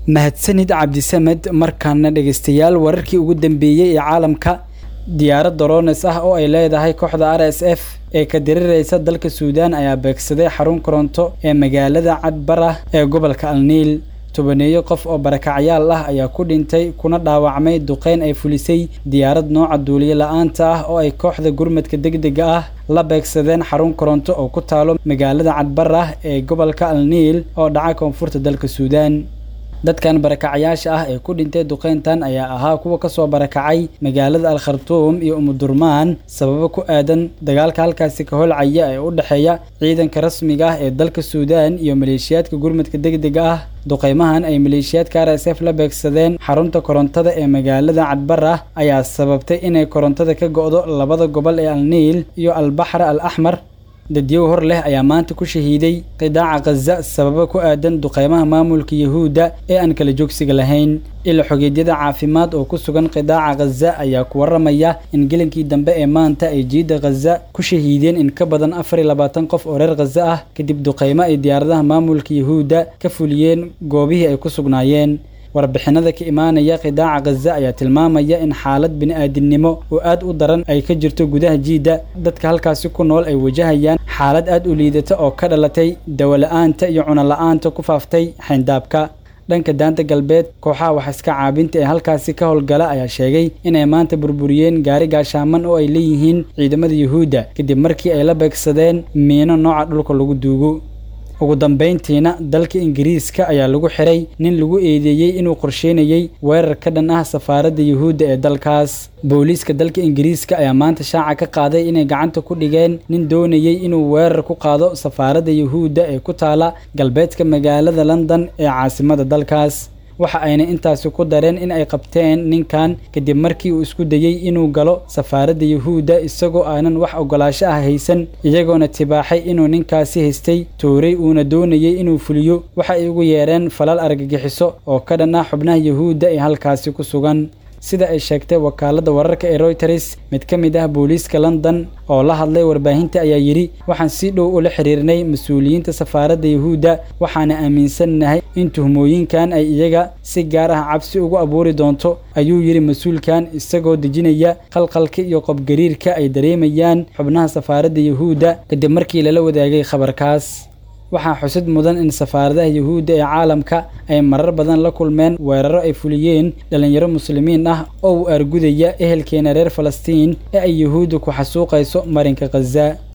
mahadsanid cabdisamed markaana dhegeystayaal wararkii ugu dambeeyey ee caalamka diyaarad dorones ah oo ay leedahay kooxda r s f ee ka diriraysa dalka suudaan ayaa beegsaday xarun koronto ee magaalada cadbarah ee gobolka alniil tobaneeyo qof oo barakacyaal ah ayaa ku dhintay kuna dhaawacmay duqeyn ay fulisay diyaarad nooca duuliye la-aanta ah oo ay kooxda gurmadka degdega ah la beegsadeen xarun koronto oo ku taalo magaalada cadbarah ee gobolka alniil oo dhaca koonfurta dalka suudaan dadkan barakacyaasha ah ee ku dhintay duqeyntan ayaa ahaa kuwa kasoo barakacay magaalada al khartuum iyo umudurmaan sababo ku aadan dagaalka halkaasi ka holcaya ee u dhexeeya ciidanka rasmiga ah ee dalka suudaan iyo maleeshiyaadka gurmadka degdega ah duqeymahan ay maleeshiyaadka r s f la beegsadeen xarunta korontada ee magaalada cadbarah ayaa sababtay inay korontada ka go'do labada gobol ee alniil iyo albaxra al axmar dadyow hor leh ayaa maanta ku shahiiday qidaaca khaza sababo ku aadan duqeymaha maamulka yahuudda ee aan kala joogsiga lahayn ila xogeedyada caafimaad oo ku sugan qidaaca khaza ayaa ku waramaya in gelinkii dambe ee maanta ay jiidda khaza ku shahiideen in ka badan afar iyo labaatan qof oo reer khaza ah kadib duqeymo ay diyaaradaha maamulka yahuudda ka fuliyeen goobihii ay ku sugnaayeen warbixinada ka imaanaya qidaaca khaza ayaa tilmaamaya in xaalad bini-aadinimo oo aad u daran ay ka jirto gudaha jiidda dadka halkaasi ku nool ay wajahayaan xaalad aad u liidata oo ka dhalatay dawola-aanta iyo cunola'aanta ku faaftay xayndaabka dhanka daanta galbeed kooxaha waxiska caabinta ee halkaasi ka howlgala ayaa sheegay inay maanta burburiyeen gaari gaashaaman oo ay leeyihiin ciidamada yuhuudda kadib markii ay la beegsadeen miino nooca dhulka lagu duugo ugu dambayntiina dalka ingiriiska ayaa lagu xiray nin lagu eedeeyey inuu qorsheynayey weerar ka dhan ah safaaradda yuhuudda ee dalkaas booliiska dalka ingiriiska ayaa maanta shaaca ka qaaday inay gacanta ku dhigeen nin doonayey inuu weerar ku qaado safaaradda yuhuudda ee ku taala galbeedka magaalada london ee caasimada dalkaas waxa ayna intaasi ku dareen in ay qabteen ninkan kadib markii uu isku dayey inuu galo safaaradda yuhuudda isagoo aanan wax ogolaasho ah haysan iyagoona tibaaxay inuu ninkaasi haystay tooray uuna doonayey inuu fuliyo waxa ay ugu yeereen falal argagixiso oo ka dhan ah xubnaha yuhuudda ee halkaasi ku sugan sida ay sheegtay wakaaladda wararka ee royters mid ka mid ah booliiska london oo la hadlay warbaahinta ayaa yidhi waxaan si dhow ula xiriirnay mas-uuliyiinta safaaradda yuhuudda waxaana aaminsannahay in tuhmooyinkan ay iyaga si gaar ah cabsi ugu abuuri doonto ayuu yidhi mas-uulkan isagoo dejinaya qalqalka iyo qobgariirka ay dareemayaan xubnaha safaaradda yuhuudda kadib markii lala wadaagay khabarkaas waxaa xusid mudan in safaaradaha yuhuudda ee caalamka ay marar badan la kulmeen weeraro ay fuliyeen dhallinyaro muslimiin ah oo u argudaya ehelkeena reer falastiin ee ay yuhuudda ku xasuuqayso marinka khaza